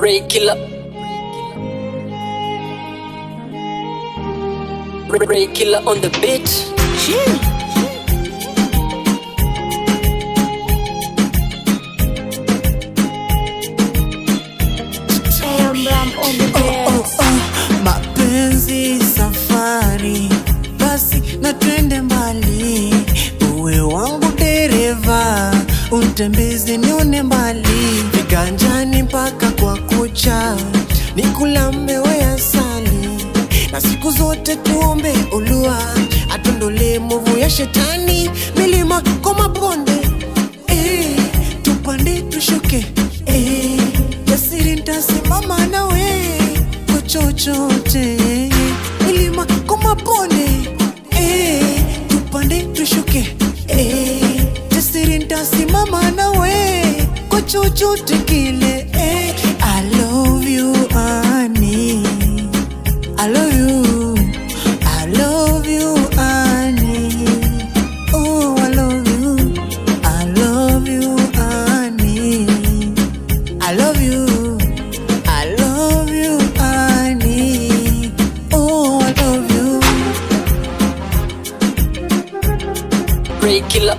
Ray Killer. Ray- Ray Killer on the beat. mapenzi safari basi na twende mbali uwe wangu dereva utembeze nione mbali viganjani mpaka kwa kucha nikulambe we asali na siku zote tuombe ulua atondole movu ya shetani milima kwa mabonde eh, tupande tushuke eh, jasiri ntasimama nawe kwa chochote milima kwa mabonde eh, tupande tushuke eh, jasiri ntasimama nawe kwa chochote kile eh, I love you honey I love you I love you honey Oh I love you I love you honey I love you I love you honey Oh I love you Ray Killer.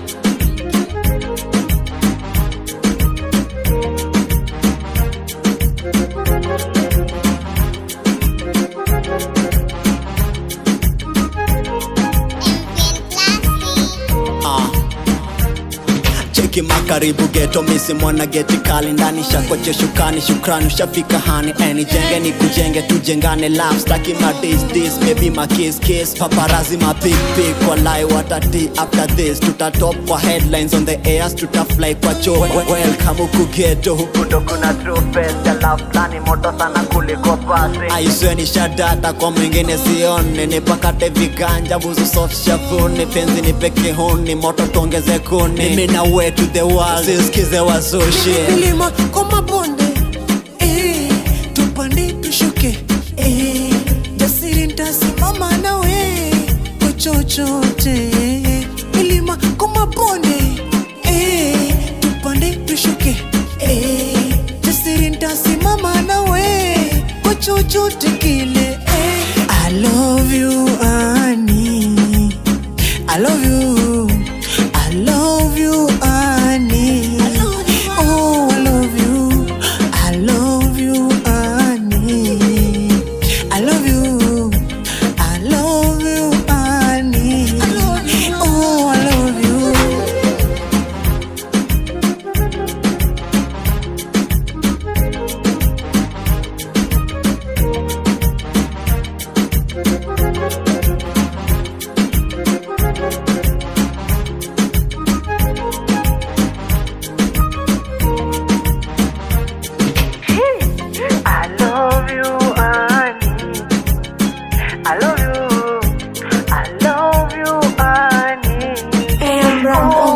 Ah. cheki makaribu geto misi mwana geti kali ndani shakoche shukani shukrani ushafika hani eni jenge ni kujenge tujengane love staki ma dis dis maybe ma kiss kiss paparazi ma pick pick walai watati after this tutatop kwa headlines on the airs tutafly kwa cho welcome huku geto huku ndo kuna true face ya love plani moto sana kuliko pasi aisweni shadata kwa mwingine sione nipakate viganja buzu soft shavuni penzi ni peke huni moto tuongeze kuni mimi na we to the world sisikize wazushi milima kwa mabonde eh, tupande tushuke eh, jasiri ntasimama nawe kwa chochote milima kwa mabonde eh, tupande tushuke eh, jasiri ntasimama nawe kwa chochote kile eh. I love you honey I love you I love you honey Oh I love you I love you honey I love you I love you honey Oh I love you I love you, honey. I love you. I love you, honey. AM Ram